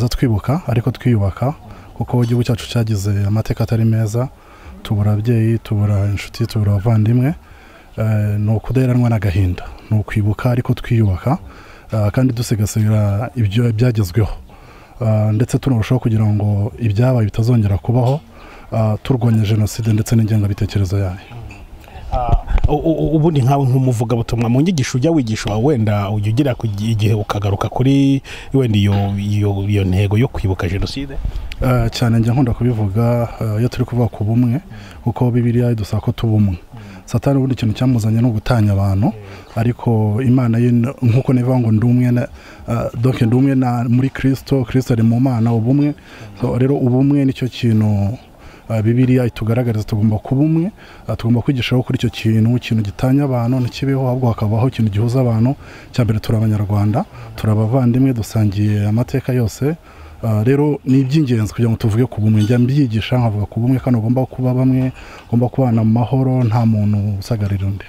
twibuka ariko twiyubaka kuko igihugu cyacu cyagize amateka atari meza tubura ababyeyi tubura inshuti tubura abavandimwe Eh, ni ukudaheranwa n'agahinda ni ukwibuka ariko twiyubaka ah, kandi dusigasira ibyo byagezweho Ah, ndetse tunarushaho kugira ngo ibyabaye bitazongera kubaho ah, turwanya jenoside ndetse n'ingengabitekerezo yayo U- u- u- ubundi nkawe nk'umuvugabutumwa mu nyigisho ujya wigisha wenda ujya ugera ku gi- igihe ukagaruka kuri wenda iyo iyo- iyo ntego yo kwibuka jenoside Eh, cyane njya nkunda kubivuga eh, iyo turi kuvuga ku bumwe kuko bibiriya idusaba ko tuba umwe satani ubundi ikintu cyamuzanye ni ugutanya abantu ariko imana ye ni- nk'uko nivuga ngo ndi umwe na- eh, donc ndi umwe na- muri kirisito kirisito ari mu mana ubumwe So, rero ubumwe nicyo kintu eh, bibiriya itugaragariza tugomba kuba umwe eh, tugomba kwigishaho kuri icyo kintu ikintu gitanya abantu ntikibeho ahubwo hakabaho ikintu gihuza abantu cya mbere turi abanyarwanda turi abavandimwe dusangiye amateka yose Ah, rero ni iby'ingenzi kugira ngo tuvuge ku bumwe njya mbyigisha nkavuga ku bumwe kandi ugomba kuba bamwe ugomba kubana mu mahoro nta muntu usagarira undi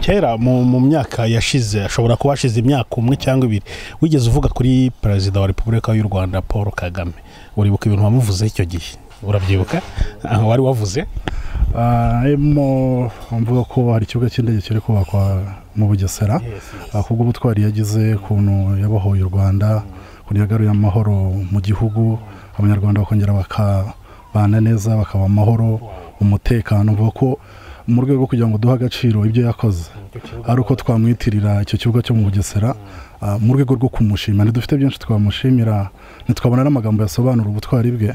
kera mu, mu myaka yashize ashobora kuba hashize imyaka umwe cyangwa ibiri wigeze uvuga kuri perezida wa repubulika y'u rwanda paul kagame uribuka ibintu wamuvuze icyo gihe urabyibuka Ah, wari wavuze Ah, arimo mvuga ko hari ikibuga cy'indege kiri kubakwa mu bugesera Ah, kubwo ubutwari yagize ukuntu yabohoye u rwanda ukuntu yagaruye amahoro mu gihugu abanyarwanda bakongera bakabana neza bakaba amahoro umutekano mvuga ko mu rwego rwo kugira ngo duhe agaciro ibyo yakoze ari uko twamwitirira icyo kibuga cyo mu bugesera ah, mu rwego rwo kumushima ntidufite byinshi twamushimira ntitwabona n'amagambo yasobanura ubutwari bwe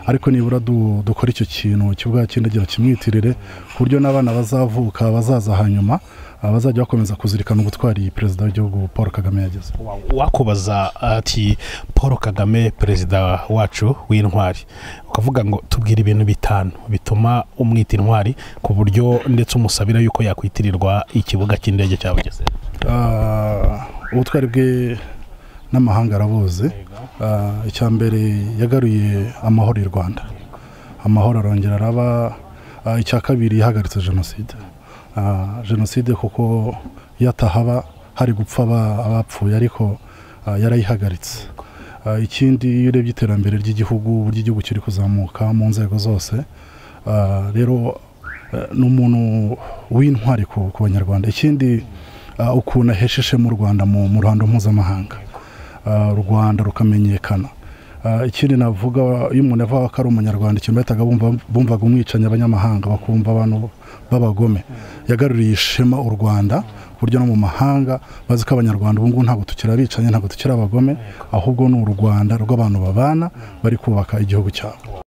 ariko nibura du- dukora icyo kintu ikibuga cy'indege bakimwitirire ku buryo n'abana bazavuka bazaza hanyuma ah, bazajya bakomeza kuzirikana ubutwari perezida w'igihugu paul kagame yagize wakubaza ati paul kagame perezida wacu w'intwari ukavuga ngo tubwire ibintu bitanu bituma umwita intwari ku buryo ndetse umusabira yuko yakwitirirwa ikibuga cy'indege cya bugesera Ah, ubutwari bwe n'amahanga arabuzi Ah, icya mbere yagaruye amahoro i rwanda amahoro arongera araba Ah, icya kabiri yahagaritse jenoside Ah, jenoside kuko yatahaba hari gupfa aba- abapfuye ariko ah, yarayihagaritse Ah, ikindi iyo urebye iterambere ry'igihugu uburyo igihugu kiri kuzamuka mu nzego zose Ah, rero eh, ni umuntu w'intwari ku ku banyarwanda ikindi ah, ukuntu ahesheje mu rwanda mu mu ruhando mpuzamahanga Ah, u rwanda rukamenyekana Ah, ikindi navuga iyo umuntu avuga ko ari umunyarwanda ikintu bahitaga bumva- bumvaga umwicanyi abanyamahanga bakumva abantu b'abagome yagaruriye ishema u rwanda ku buryo no mu mahanga bazi ko abanyarwanda ubu ngubu ntabwo tukiri abicanyi ntabwo tukiri abagome ahubwo ni u rwanda rw'abantu babana bari kubaka igihugu cyabo